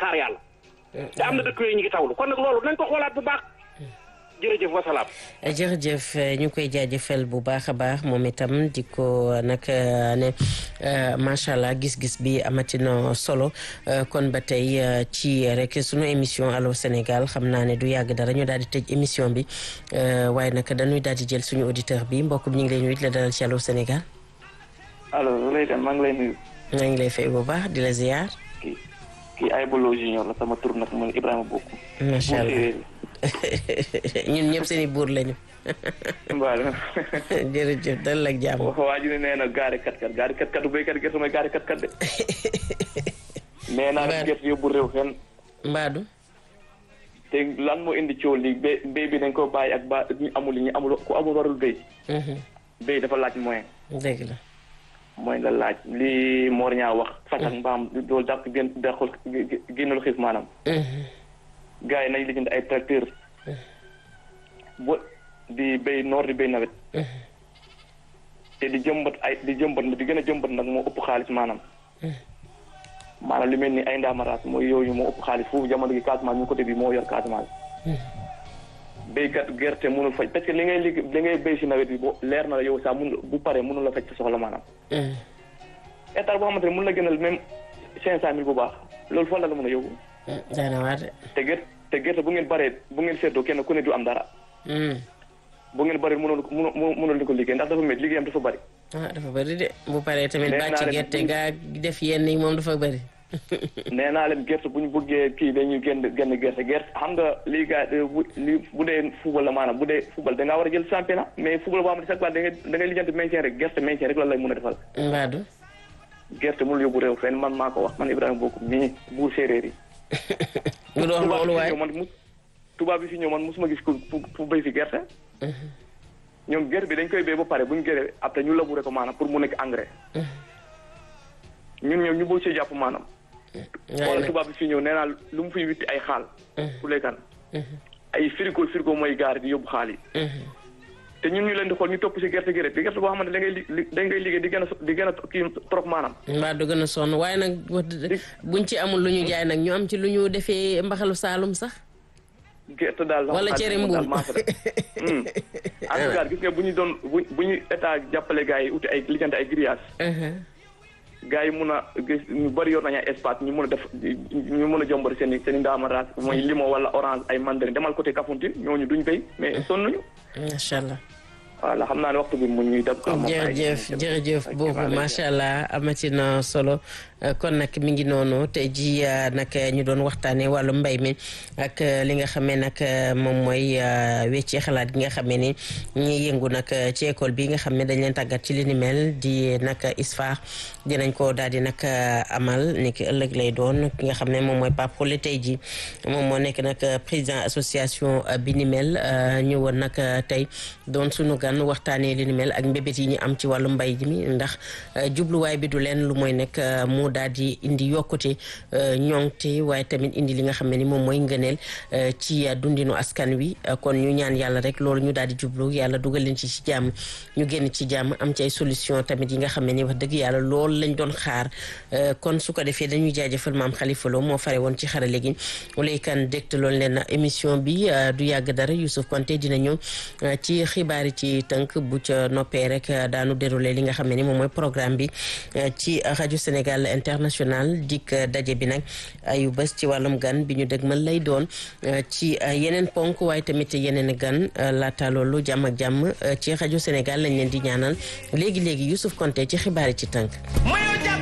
xaar yàlla te am na dëkk yooyu ñu ngi tawlu kon nag loolu nañ ko xoolaat bu baax jërëjëf wasalaam jërëjëf ñu koy jaajëfal bu baax a baax moom itam di ko nag ne macha allah gis-gis bi amatina solo kon ba tey ci rek sunu émission allo Sénégal xam naa ne du yàgg dara ñu daal di tëj émission bi waaye nag dañuy daal di jël suñu auditeur bi mbokk bi ñu ngi lay nuyu di la dalal ci allo Sénégal. allo Leydane maa ngi lay nuyu. maa ngi lay fay bu baax di la ziar. kii kii ay bolo junior la sama tur nag mooy Ibrahima Bokku. macha allah ñun ñëpp seen i buur lañu. mbaal jërëjëf dal ak jàmm. waa ji ne nee na gaari kat kat gaari kat kat du béykat gerte mooy gaari kat kat de. nee naa la gerte yóbbu réew fenn. mbaadu. te lan moo indi coow li bé béy bi dañ ko bàyyi ak ba ñu amul ñu amul ku amul warul béy. béy dafa laaj moyen. dëgg la. mooy la laaj li Mor ñaa wax. fas ak mbaam loolu dàq gën dàqul génnul xiif maanaam. gars yi nañ lijjanti ay tracteur bo di béy noor di béy nawet. te di jëmbat ay di jëmbat di gën a jëmbat nag moo ëpp xaalis maanaam. maanaam li mel ni ay ndaamaraas mooy yooyu moo ëpp xaalis foofu jamono gi Casamance ñu côté bi moo yor Casamance. béykat gerte mënul faj parce que li ngay liggéey li ngay béy si nawet bi boo leer na la yow saa mun bu paree mënul la faj sa soxla maanaam. hectare boo xamante ne mën la gënal même cinq cent mille bu baax loolu fan la la mën a yóbbu. daana waar de. te gerte te gerte bu ngeen baree bu ngeen seetloo kenn ku ne du am dara. bu ngeen bari mënul mënul mënul di ko liggéey ndax dafa métti liggéeyam dafa bari. ah dafa bari de bu paree tamit bàcc gerte gaa def yenn yi moom dafa bari. nee naa leen gerte bu ñu bëggee kii dañuy génn génn gerte gerte xam nga lii gaa li bu dee football la maanaam bu dee football da ngaa war a jël championnat mais football boo xam ne chaque fois da ngay da ngay lijjanti maintien rek gerte maintien rek la lay mën a defal. mbaadu. gerte mënul yóbbu réew fenn man maa ko wax man Ibrahima Bokum mii buur séeréer yi. nga doon loolu waaye man mu tubaab bi fi ñëw man mosuma gis ku ku béy fi gerte. ñoom gerte bi dañ koy béy ba pare bu ñu gëree après ñu labouré ko maanaam pour mu nekk engrais. ñun ñoom ñu boo see jàpp maanaam. wala tubaab bi fi ñëw nee naa lu mu fiy witti ay xaal. ku lekkan ay frigo frigo mooy gaar di yóbbu xaal yi. te ñun ñu leen di xool ñu topp si gerte gi rek di gerte boo xamante da ngay li da ngay liggéey di gën a di gën a kii trop maanaam. mbaa du gën a sonn waaye nag buñ ci amul lu ñu jaay nag ñu am ci lu ñu defee mbaxalu saalum sax. gerte daal wala cere mbuum en tout cas gis nga bu ñu doon bu bu ñu état jàppale gars yi uti ay lijjanti ay grillage. gars yi mun a gis ñu bëri yor nañu ay espace ñu mun a def ñu mun a jombar seen i seen i ndaamaraas mooy limo wala orange ay mandarin demal côté Kafountine ñooñu duñ béy mais sonn nañu. macha allah. voilà xam naa ne waxtu bi mu ñuy dab. jërëjëf jërëjëf boobu macha allah amati na solo kon nag mi ngi noonu tey ji nag ñu doon waxtaanee wàllu mbay mi ak li nga xamee nag moom mooy wecci xalaat gi nga xamee ni ñi yëngu nag ci école bi nga xam ne dañ leen tàggat ci li ni mel di nag ISFA dinañ ko daal di nag amal ni ki ëllëg lay doon ki nga xam ne moom mooy Pape Khoule tey ji moom moo nekk nag président association bi ni mel ñëwoon nag tey doon sunu gan waxtaanee li ni mel ak mbébét yi ñu am ci wàllu mbay mi ndax jubluwaay bi du leen lu mooy nekk mu daal di indi yokkute ñoŋte waaye tamit indi li nga xam ne ni moom mooy ngëneel ci dundinu askan wi kon ñu ñaan yàlla rek loolu ñu daal di jublu yàlla dugal leen ci ci jàmm ñu génn ci jàmm am ci ay solution tamit yi nga xam ne ni wax dëgg yàlla loolu lañ doon xaar kon su ko defee dañuy jaajëfal maam Khalifa Lo moo fare woon ci xarale gi lay kan dégte loolu leen émission bi du yàgg dara Youssouf Konté dina ñëw ci xibaar yi ci tënk bu ca noppee rek daanu déroulé li nga xam ne ni moom mooy programme bi ci rajo Sénégal international dik daje bi nag ayu bés ci wàllum gan bi ñu dëgmal lay doon ci yeneen ponk waaye tamit yeneen gan laata loolu jàmm ak jàmm ci rajo Sénégal lañ leen di ñaanal léegi léegi Youssouf Konté ci xibaar yi ci tënk.